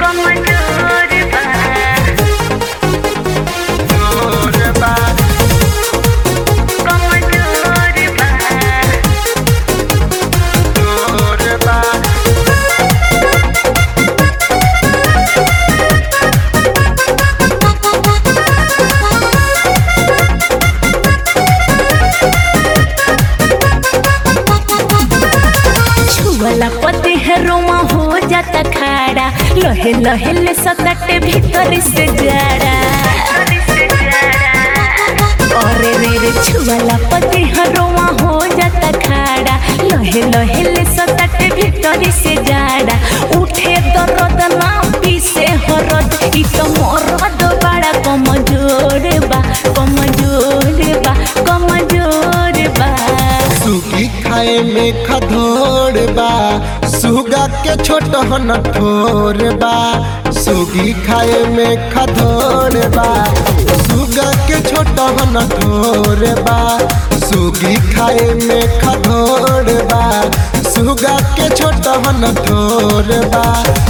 कमजोर बा जोर बा कमजोर बा जोर बा छुअला पति है रोमा हो जाता खाड़ा लहे लहे ले सकटे भीतर से जाड़ा अरे रे रे छुअला पति है रोमा हो जाता खाड़ा लहे लहे ले सकटे भीतर से जाड़ा उठे दर्द ना पीसे हरद ई तो मरद बड़ा कमजोर बा कमजोर बा कमजोर बा सुगी खाए में खधोर बा सुगा के छोट हन ठोर बा सुगी खाए में खधोर बा सुगा के छोट हन ठोर बा सुगी खाए में खधोर बा सुगा के छोट हन ठोर बा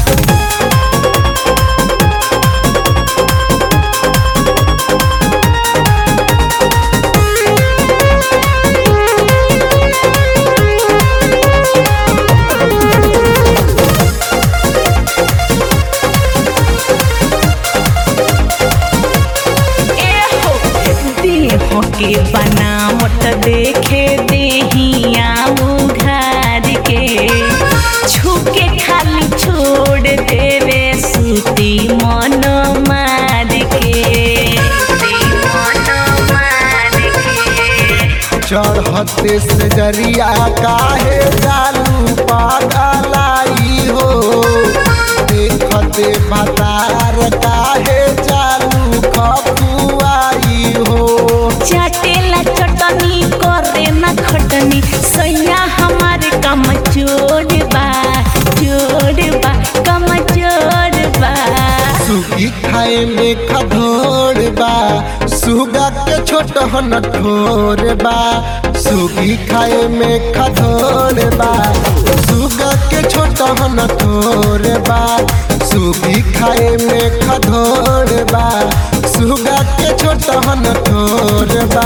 एहो देह के बनावट देखे देहिया उघार के छुके खाली छोड़ देवे सूती मन मार के मन मार के चढ़ते से जरिया काहे जालू पागलाई हो देखते भतार काहे जालू खपुआई हो चटेला चटनी करे ना खटनी सैया हमारे कम चोर बा चोर बा कम चोर बा सुगी खाए में खधोर बा सुगा के छोट हन ठोर बा सुगी खाए में खधोर बा सुगा के छोट हन ठोर बा सुगी खाए में खधोर बा सुगा के छोट हन ठोर बा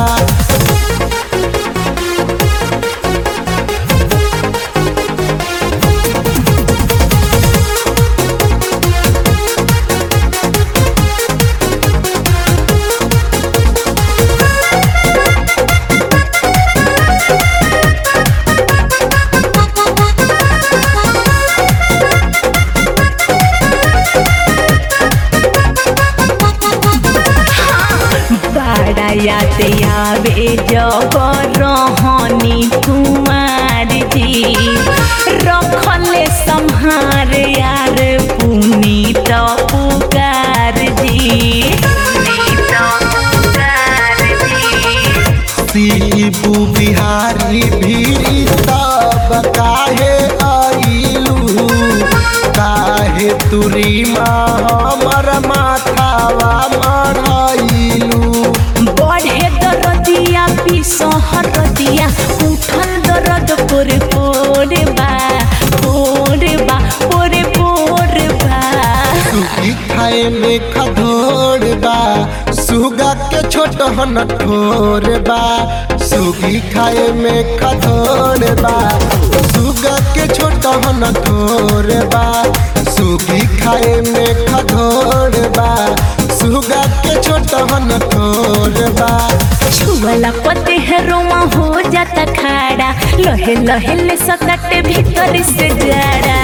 बड़ा याद आवे जब रहनी कुमार जी रखले संहार यार पुनीत पुकार जी पुनीत पुकार जी शिबू बिहारी भी तब काहे आइलू काहे तुरी माँ हमर माथावा मढ़ाइलू बढ़े दरदिया पिसहर दिया उठल दरद पोरे पोरे बा पोरे बा पोरे पोरे बा सुगी खाए में खधोर बा सुगा के छोट हन ठोर बा सुगी खाए में खधोर बा सुगा के छोट हन ठोर बा सुगी खाए में खधोर बा सुगा के छोट हन ठोर बा छुअला पते है रोमा हो जाता खाड़ा लहे लहे ले सकटे भीतर से जाड़ा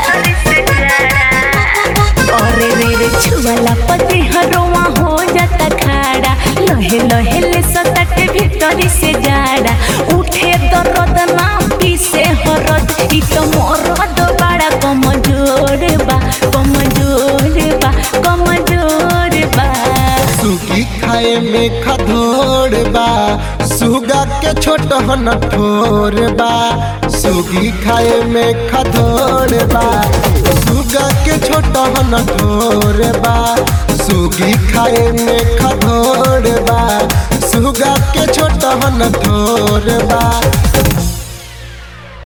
अरे रे रे छुअला पते है रोमा हो जाता खाड़ा लहे लहे ले सकटे भीतर से जाड़ा उठे दर्द ना पीसे हरद ई तो मरद बड़ा कमजोर बा कमजोर बा कमजोर बा सुगी खाए में खधोर बा सुगा के छोट हन ठोर बा सुगी खाए में खधोर बा सुगा के छोट हन ठोर बा सुगी खाए में खधोर बा सुगा के छोट हन ठोर बा